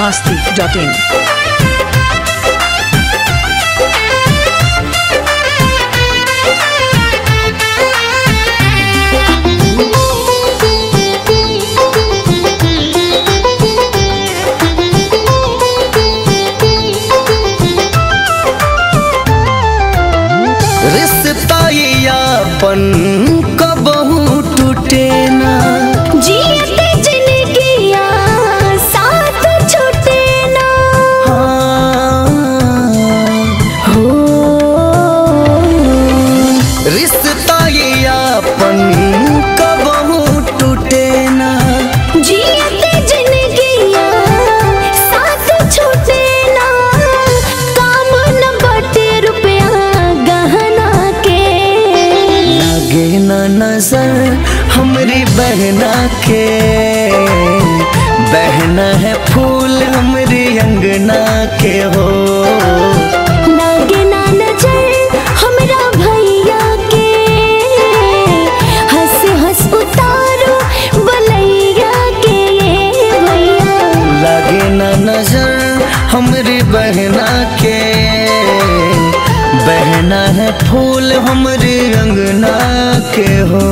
masti.in. रिश्ता ये अपन कबहू टूटे ना जियते जिनगिया साथ छूटे ना हो रिश्ता ये अपन कबहू टूटे ना जियते जिनगिया साथ छूटे ना काम न बटे रुपया गहना के लगे ना नजर हमरी बहना के बहना है फूल हमरी अंगना के हो लागे ना नजर हमरा भैया के हंस हंस उतारो बलैया के ये भैया लगे ना नजर हमरी बहना के बहना है फूल हमरी अंगना के हो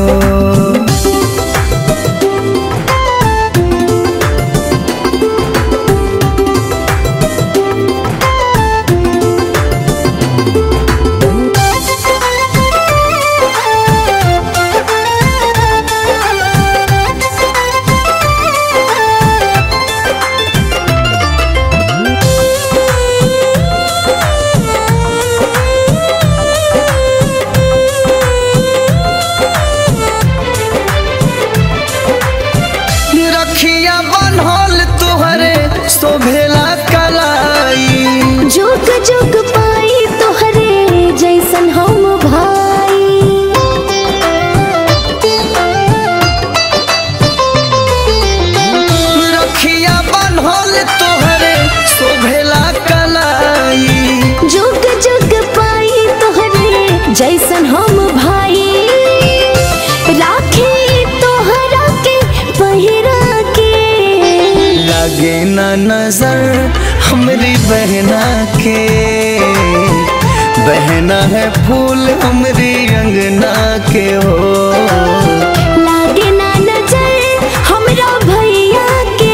रखिया बनल तुहरे शोभेला कलाई जुग जुग पाई तोहरे जैसन हम भाई रखिया बनल तुहरे शोभेला कलाई जुग जुग पाई तोहरे जैसन हम भाई राखी तोहरा के पहिरा के लगे ना नजर हमरी बहना के बहना है फूल हमरी अंगना के हो लागे ना नजर हमरा भैया के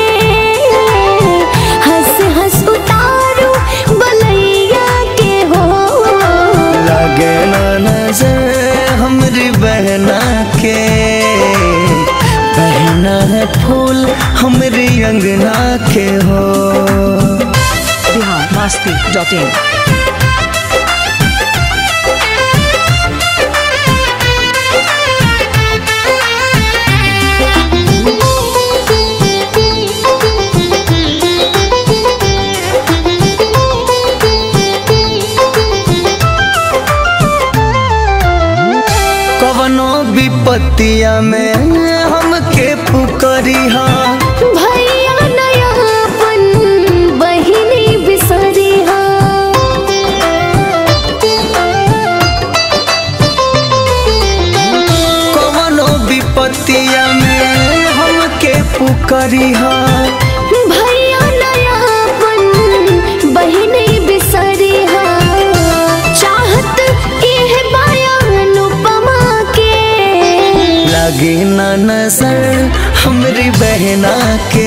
हंस हंस उतारो बलैया के हो लगे ना नजर हमरी बहना के बहना है फूल हमरी अंगना के हो Bihar masti.in. कवनो विपत्तिया में हमके पुकरिहा भैया नयापन बहिनी बिसरिहा कवनो विपत्तिया में हमके पुकरिहा भैया नयापन बहिनी बिसरिहा चाहत एह बयान उपमा के लगे ना नजर हमरी बहना के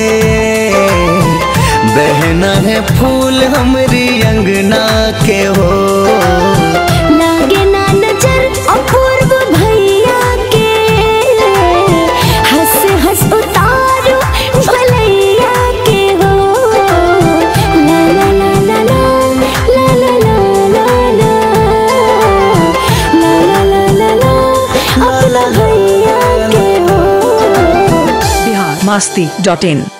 बहना है फूल हमरी अंगना के हो लागे ना नजर अपूर्व भैया के हंस हंस उतारो भलैया के हो ला ला ला ला ला ला ला ला ला ला ला ला ला ला अपना भैया के हो Bihar masti.in.